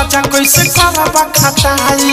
राजा कैसे करबा खटाई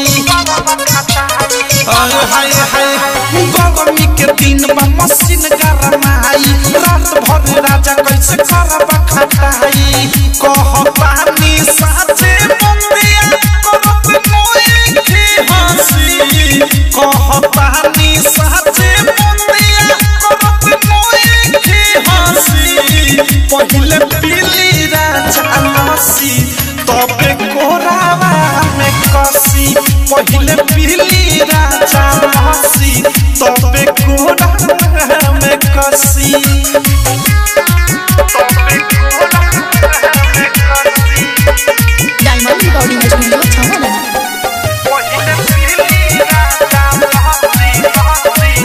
हाय हाय हाय गरमी के दिन बा मशीन गरमाई रात भर राजा कैसे करबा खटाई कहतानी साचे बंदिया करत मोए के हंसी कहतानी साचे बंदिया करत मोए के हंसी पहिले पीली राजा लसी तबे कोरावा में कसी पहिले पीली राजा लसी तबे कोरावा में कसी तबे कोरावा में कसी डायमंड रिकॉर्डिंग स्टूडियो छावना पहिले पीली राजा लसी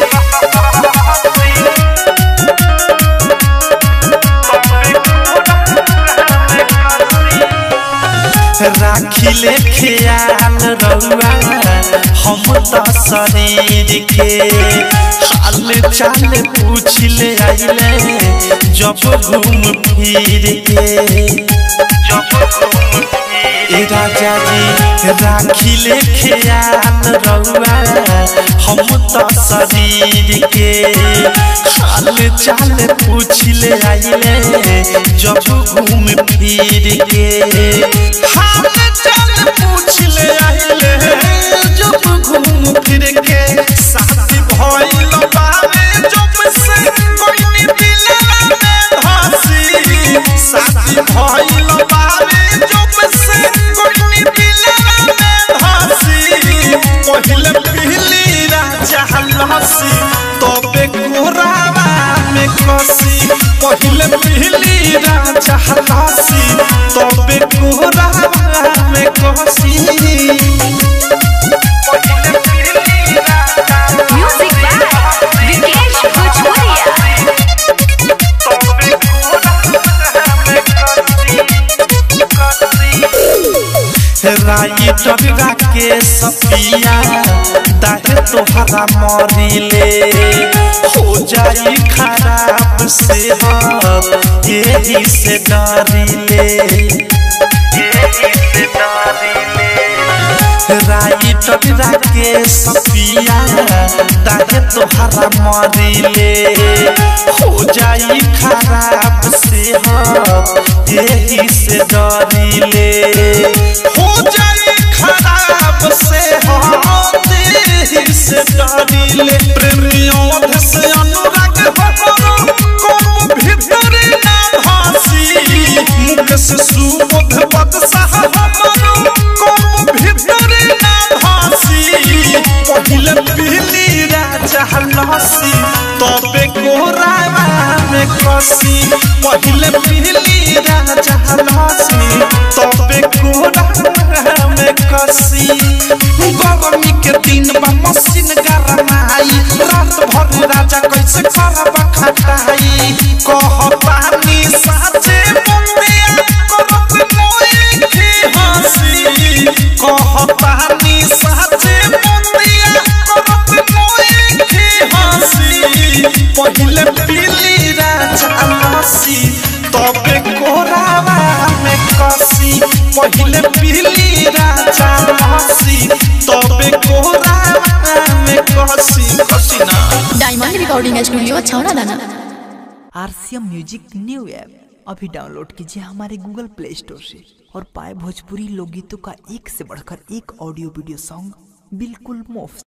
राखिले ख्याल रउआ हम त शरीर के हाल चाल पूछ ले आइले जब घूम फिर के जब घूम ए राजा जी राखिले ख्याल रउआ हम त शरीर के हाल चाल पूछ ले आइले जब घूम फिर के हाल चाल पूछ ले आइले जब घूम फिर के साथी भइल बावे जब से कोई दिलवा में धसी साथी भइल बावे जब से कोई दिलवा में धसी पहिले पहली राजा लसी तबे कोरावा में कसी पहिले पहली राजा लसी तबे कोरावा में कसी पहिले पहली राजा म्यूजिक बाय विकेश भोजपुरिया तबे कोरावा में कसी कसी राइटर राके सपिया दाहे तोहरा मरिले हो जाई खराब से हम यही से डरिले यही से डरिले राइटर राके सपिया दाहे तोहरा मरिले हो जाई खराब से हम यही से डरिले हो जाई खराब से हम यही से डरिले प्रेमियों से अनुराग हो को भीतर ना भासी मुख से सुबोध पद हमरो को भीतर ना भासी पहिले पीली राजा लसी तबे कोरावा में कसी पहिले पीली राजा लसी तबे कोरावा में कसी गरमी के दिन बा मशीन गरमाई रात भर राजा कैसे करबा खटाई कहतानी साचे बंदिया करत मोए के हंसी कहतानी साचे बंदिया करत मोए के हंसी पहिले पीली राजा लसी तबे कोरावा में कसी पहिले पीली राजा लसी तबे कोरावा में कसी कसी ना डायमंड रिकॉर्डिंग स्टूडियो छावना दाना आरसीएम म्यूजिक न्यू ऐप अभी डाउनलोड कीजिए हमारे गूगल प्ले स्टोर से और पाए भोजपुरी लोकगीतों का एक से बढ़कर एक ऑडियो वीडियो सॉन्ग बिल्कुल मुफ्त